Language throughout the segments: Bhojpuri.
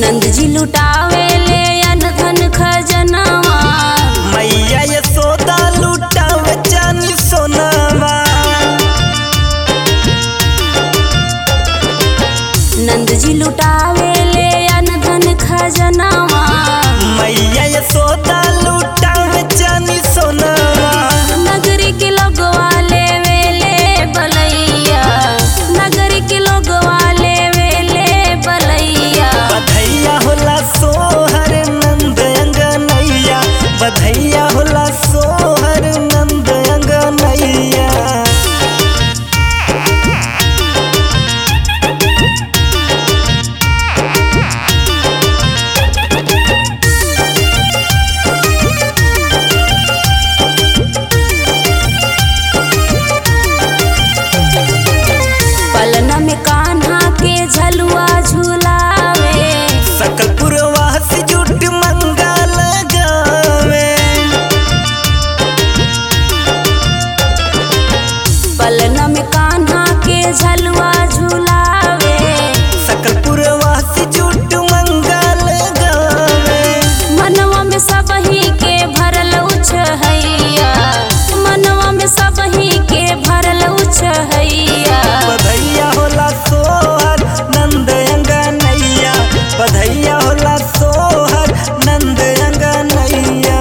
नंद जी लुटावे ले अन धन खजनवा मैया यशोदा लुटावे चानी सोनावा नंद जी लुटावे ले अन धन खजनवा मैया यशोदा लुटावे चानी सोनावा नगरी के लोगवा लेवे ले बलैया नगरी के लोगवा लेवे ले बलैया बधैया होला सोहर नंद अंगनैया बधैया होला सोहर नंद अंगनैया पलना में कान्हा के झलुआ झुलावे सकल पुरवास जुट मंगल गावे पलना में कान्हा के झलुआ झुलावे सकल पुरवास जुट मंगल गावे मनवा में सबही के भरल उछहैया मनवा में सबही के भरल उछहैया बधैया होला सोहर नंद अंगनैया बधैया होला सोहर नंद अंगनैया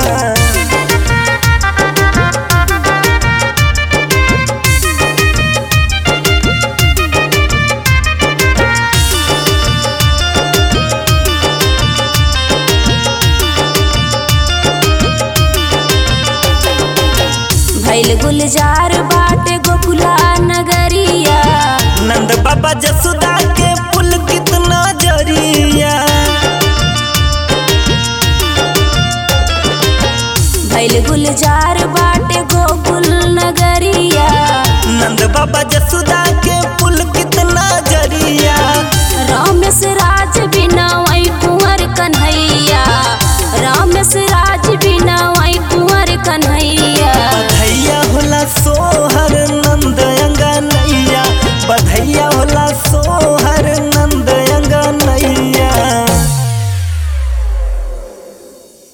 भैल गुलजार बा